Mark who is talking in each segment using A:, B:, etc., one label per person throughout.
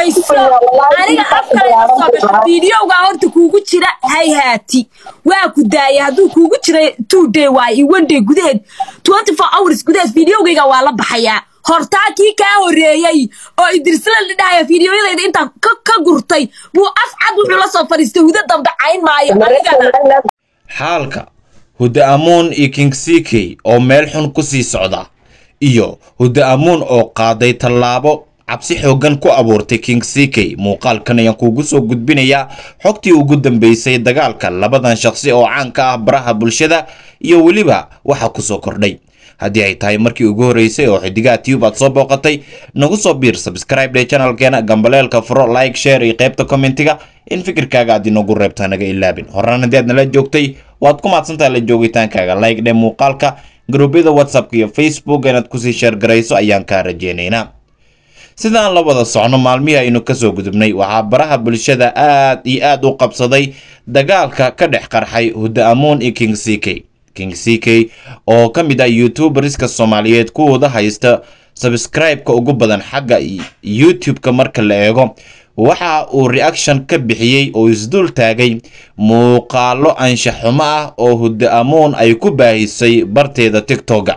A: dhegayso aniga afkale soo gasho fiidiyowgaa horta kuugu jira hayhaati waa ku daaya hadduu kuugu jira two day waay iyo one day gudaheed twenty four hours gudaheed fiidiyowgayga waa la baxayaa hortaa kii kaa horreeyey oo idrisla la dhahaya fiidiyoyadayda intaan ka gurtay buu af cad wuxuu la soo fadhiistay hudo dambe cayn maayo anigana
B: xaalka huda amuun iyo king ck oo meel xun ku sii socda iyo huda amuun oo qaaday tallaabo cabsi xooggan ku abuurtay king ck muuqaalkan ayaan kuugu soo gudbinayaa xogtii ugu dambeysay dagaalka labadan shaqsi oo caanka ah baraha bulshada iyo weliba waxa kusoo kordhay haddii ay tahay markii ugu horreysay oo xidigaha tube aad soo booqatay nagu soo biir subscribe dhe channelkeena gambaleelka furo like share iyo qaybta commentiga in fikirkaaga aad inoogu reebtaa naga ilaabin horaan haddii aad nala joogtay waad ku mahadsantahay la joogitaankaaga like dhe muuqaalka garuubyada whatsappka iyo facebook inaad kusii sheergarayso ayaan kaa rajeynaynaa sidaan la wada socno maalmihii aynu kasoo gudubnay waxaa baraha bulshada aad iyo aad u qabsaday dagaalka ka dhex qarxay huda amuun iyo king ck king ck oo ka mid ah youtuberska soomaaliyeed kuwooda haysta sabscribe-ka ugu badan xagga youtube-ka marka la eego waxa uu reaction ka bixiyey oo isdul taagay muuqaalo anshaxumo ah oo huda amuun ay ku baahisay barteeda tigtoga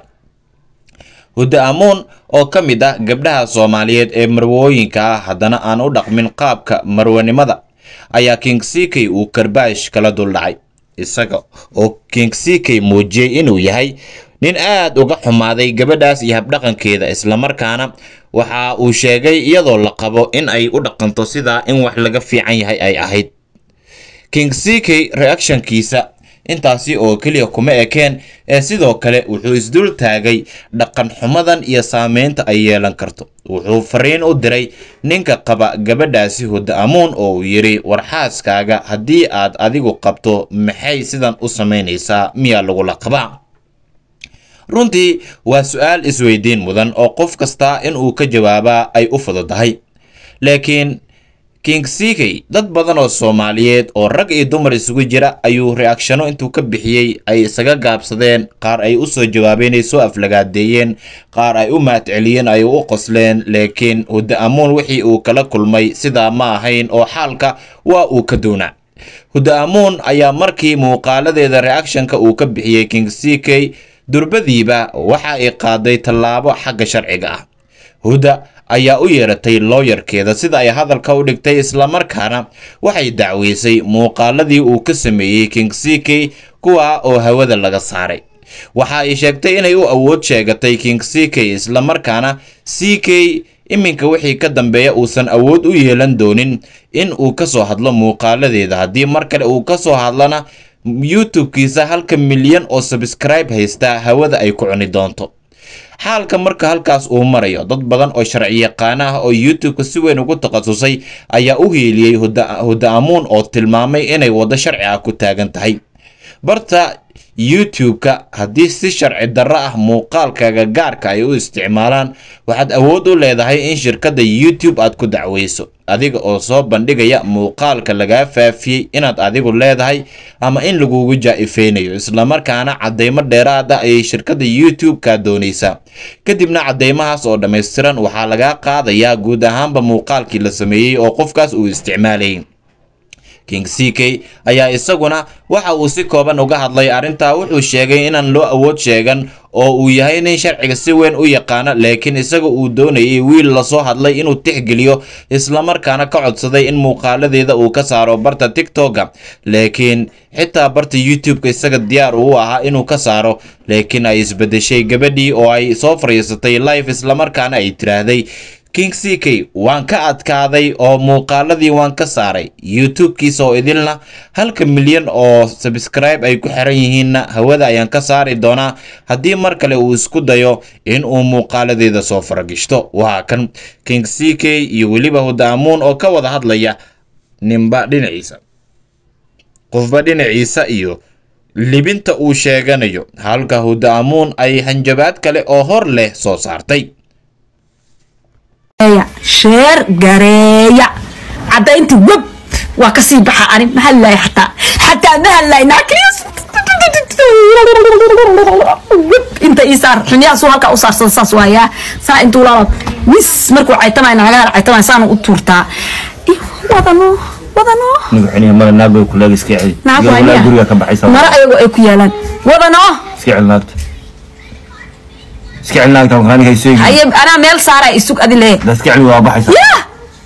B: huda amuun oo ka mid ah gabdhaha soomaaliyeed ee marwooyinka ah haddana aan u dhaqmin qaabka marwanimada ayaa king ck uu karbaash kala duldhacay isaga oo king ck muujiyey inuu yahay nin aad uga xumaaday gabadhaas iyo habdhaqankeeda islamarkaana waxa uu sheegay iyadoo la qabo in ay u dhaqanto sidaa in wax laga fiican yahay ay ahayd king ck reactionkiisa intaasi oo keliya kuma ekeen ee sidoo kale wuxuu isdul taagay dhaqan xumadan iyo saameynta ay yeelan karto wuxuu fariin u diray ninka qaba gabadhaasi huda amuun oo uu yidhi warxaaskaaga haddii aad adigu qabto maxay sidan u samaynaysaa miyaa lagula qabaa runtii waa su-aal isweydiin mudan oo qof kasta inuu ka jawaabaa ay u fududahay laakiin king ck dad badan oo soomaaliyeed oo rag iyo dumar isugu jira ayuu reacshano intuu ka bixiyey ay isaga gaabsadeen qaar ay u soo jawaabeen ay soo aflagaadeeyeen qaar ay u mahadceliyeen ay u qosleen laakiin huda amuun wixii uu kala kulmay sidaa ma ahayn oo xaalka waa uu ka doonaa huda amuun ayaa markii muuqaaladeeda reactionka uu ka bixiyey king ck durbadiiba waxa ay qaaday tallaabo xagga sharciga ah huda ayaa u yeeratay looyarkeeda sida ay hadalka u dhigtay islamarkaana waxay dacweysay muuqaaladii uu ka sameeyey king ck kuwa oo hawada laga saaray waxa ay sheegtay inay u awood sheegatay king ck islamarkaana ck iminka wixii ka dambeeya uusan awood u yeelan doonin in uu ka soo hadlo muuqaaladeeda haddii mar kale uu ka soo hadlana youtube-kiisa halka milyan oo sabskribe haystaa hawada ay ku cuni doonto xaalka marka halkaas uu marayo dad badan oo sharci yaqaana ah oo youtube-ka si weyn ugu takhasusay ayaa u hiiliyey huda amuun oo tilmaamay inay waddo sharci ah ku taagan tahay barta youtube-ka haddii si sharci darro ah muuqaalkaaga gaarka ay u isticmaalaan waxaad awood u leedahay in shirkadda youtube aad ku dacweyso adiga oo soo bandhigaya muuqaalka lagaa faafiyey inaad adigu leedahay ama in lagugu jaa-ifeynayo islamarkaana caddeymo dheeraad ah ayay shirkadda youtube kaa doonaysaa kadibna caddeymahaas oo dhammaystiran waxaa lagaa qaadayaa guud ahaanba muuqaalkii la sameeyey oo qofkaas uu isticmaalayay king ck ayaa isaguna waxa uu si kooban uga hadlay arrintaa wuxuu sheegay inaan loo awood sheegan oo uu yahay nin sharciga si weyn u yaqaana laakiin isaga uu doonayay wiil lasoo hadlay inuu tixgeliyo islamarkaana ka codsaday in muuqaaladeeda uu ka saaro barta tigtoga laakiin xitaa barta youtube-ka isaga diyaar uu ahaa inuu ka saaro laakiin ay isbedeshay gabadhii oo ay soo fariisatay life islamarkaana ay tiraahday king ck waan ka adkaaday oo muuqaaladii waan ka saaray youtube-kiisa oo idilna halka milyan oo sabskribe ay ku xiran yihiinna hawada ayaan ka saari doonaa haddii mar kale uu isku dayo in uu muuqaaladeeda soo faragishto waa kan king ck iyo weliba huda amuun oo ka wada hadlaya ninba dhinaciisa qofba dhinaciisa iyo libinta uu sheeganayo halka huda amuun ay hanjabaad kale oo hor leh soo saartay
A: sheer gareeya caddaynta web waa kasii baxa ani ma hadlaay xataa xataa ma hadlaay naakiyus inta ii saar xunyahaasuu halkaa u saarsada saas waayaa saa intuu laala mis markuu caytamay naagaha caytamay saana u tuurtaa Ih, wadano wadano
C: nigu xiniya mara naagay ku leega iska celi
A: naag
C: Iga
A: waa
C: walaa
A: miya
C: guriga ka baxaysa
A: mara ayagoo ay ku yaalaan wadano
C: iska celi naagta iska celi naagta waxaan aniga hayso
A: haye anaa meel saaraa isug adi lee
C: da iska celi waa baxaysa
A: yah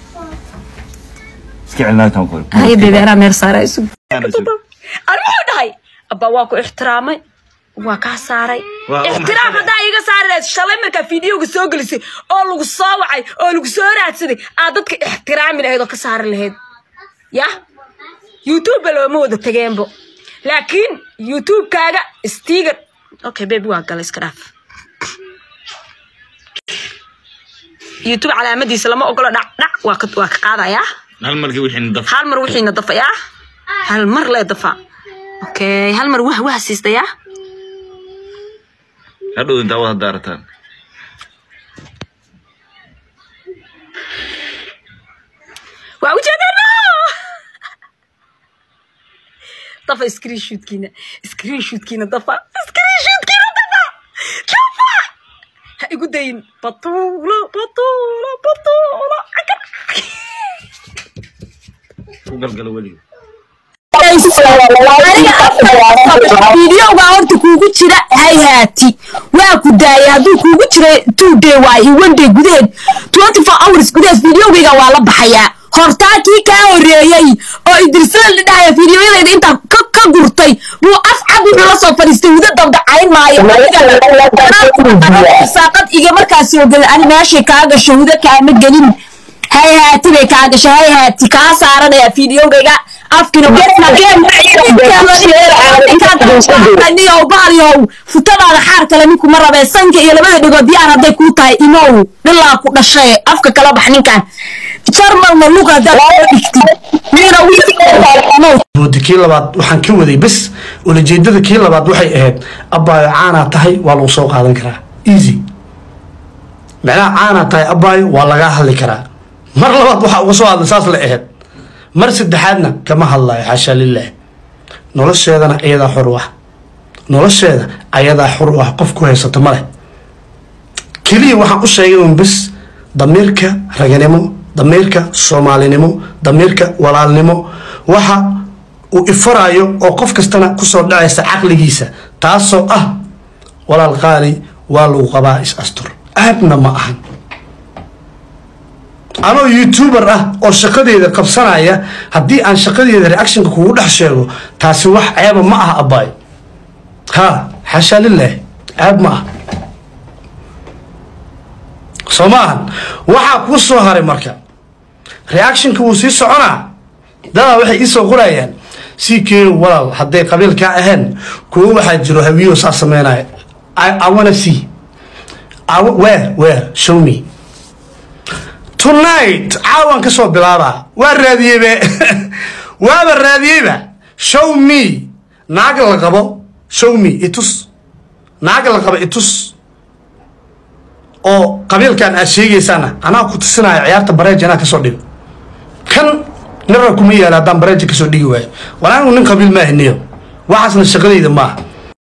C: iska celi naagta ku
A: haye bebe anaa meel saaraa isug
C: Ana isug.
A: ani wuxuu dhahay abba waa ku ixtiraamay waa kaa saaray
C: Waa- waa
A: ixtiraam
C: maxay?
A: haddaa iga saari lahayd shalay markaa fiidiyowga soo gelisay oo lagu soo wacay oo lagu soo raadsaday aad dadka ixtiraami lahayd oo ka saari lahayd yah youtube looma wada tageenbo laakiin youtube-kaaga stiger okay baby waa gala iska dhaaf youtube calaamadiisa lama ogolo dhac dhac waa ka waa ka qaadayaa
C: hal markii wixii daf
A: hal mar wixiina dafayaa hal mar lee dafa okay hal mar wah wah siistayaa
C: hadhow intaa wada daarataan
A: waa ujeedana dafa screenshootkiina screenshootkiina dafa screenshootkiina dafa dafa ha igu dayin batuula batuula batuula
C: u galgala weliga
A: fiidiyowga horta kuugu jira hayhaati waa ku daayay hadduu kuugu jira two day waay iyo one day gudaheed twenty four hours gudaheed fiidiyowgayga waa la baxayaa hortaa kii kaa horeeyey oo idrisada la dhahaya fiidiyoyadayda intaa ka ka gurtay buu af cad wuxuu la soo fadhiistay wada dabdacayn maayo saaqad iga markaasi ogel ani meeshay kaa gasho huda kaama gelin hayhaati bay kaa gashay hayhaati kaa saaranaya fiidiyowgayga afkina niyow baaliyow futadaada xaar kale ninkuma rabee sanka iyo labada dhigood diyaar hadday kuu tahay imow dhilaa ku dhashay afka kala bax ninkan jarmalna lug haddaad soo dhigtid nina
D: boodi kii labaad waxaan ka waday bes ulajeedada kii labaad waxay ahayd abbaayo caanaa tahay waa lagu soo qaadan karaa easy macnaha caanaa tahay abbaayo waa lagaa hadli karaa mar labaad waxaa uga soo hadlay saas la ahayd mar saddexaadna kama hadlayo xaashaa lilah nolosheedana ayadaa xor u ah nolosheeda ayadaa xor u ah qof ku haysata ma leh keliya waxaan u sheegay un bes damiirka raganimo damiirka soomaalinimo damiirka walaalnimo waxa uu ifarayo oo qof kastana kusoo dhacaysa caqligiisa taasoo ah walaal qaali waa lagu qabaa is astur aabna ma ahan anoo youtuber ah oo shaqadeeda qabsanaya haddii aan shaqadeeda reactionka kugu dhex sheego taasi wax ceeba ma ah abbaay ha xashaa lilah ceeb ma ah soo ma ahan waxaa kuu soo haray marka reactionka wuu sii soconaa dadaa waxay iisoo qorayaan sii keenu walaal hadday qabiilkaa ahayn kuwo waxaa jiro hawiyo saa sameynaya I, I wanna see I, wa- where where show me tonight caawan ka soo bilaabaa waa raadiyeybe waaba raadiyeyba show me naag la qabo show me itus naag la qabo itus oo qabiilkan aad sheegaysaana anaa ku tusinaya ciyaarta bareej anaa kasoo dhigo kan nira kuma yaala haddaan bareeja kasoo dhigi waayo war anigu nin qabiil ma ahniyo waxaasna shaqadayda maaha